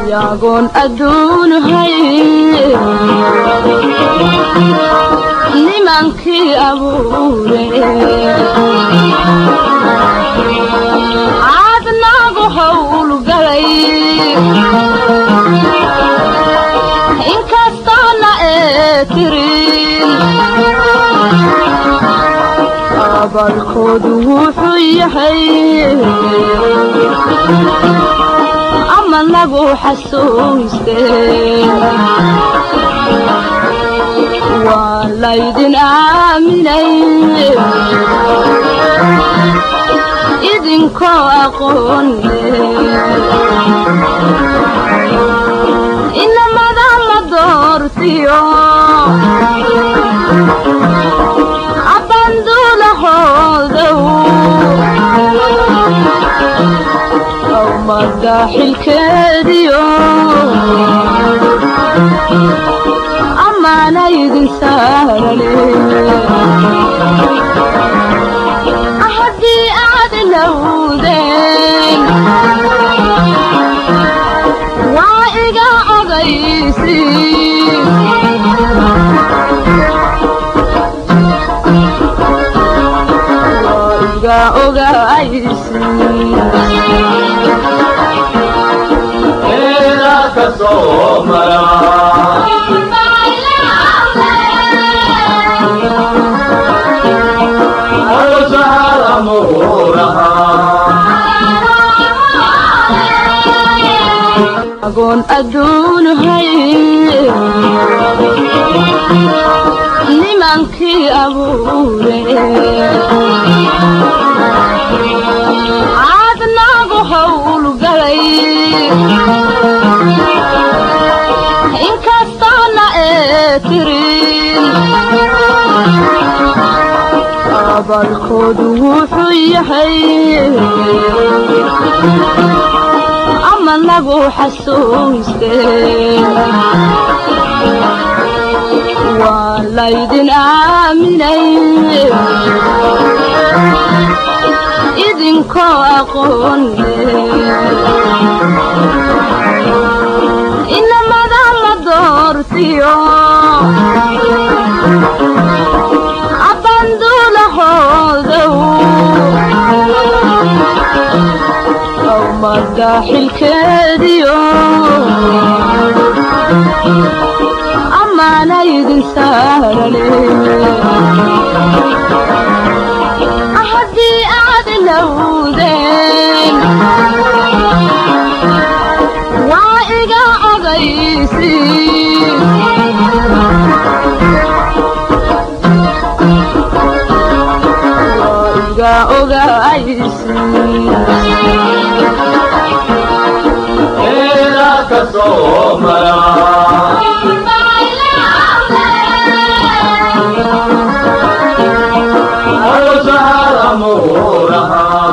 yagoon adduunahay nimankii abuure caadnaagu howlgalay inkastoona ee tirin abalkoodu wuxuu yahay ama nagu xasuuste waa laydin aaminay idinkoo aqoonle inamada la doortiyo abanduulahoodow awmada xilkeediyo amaana idin saarale haddii aad lowdeen waa iga ogaysi waa iga ogaysi Era ka soo mara Arsaal amuuraha agoon adduunahay nimankii abuure caadnaagu howlgalay inkastoona ee tirin abalkoodu wuxuu yahay ama nagu xasuuste waa laydin aaminay idinkoo aqoonle inamada la doortiyo abanduulahoodow awmada xilkeediyo amaana idin saarale haddii aad lowdeen waa iga ogaysi waa iga ogaysi Era ka soo mara Arsaal amuuraha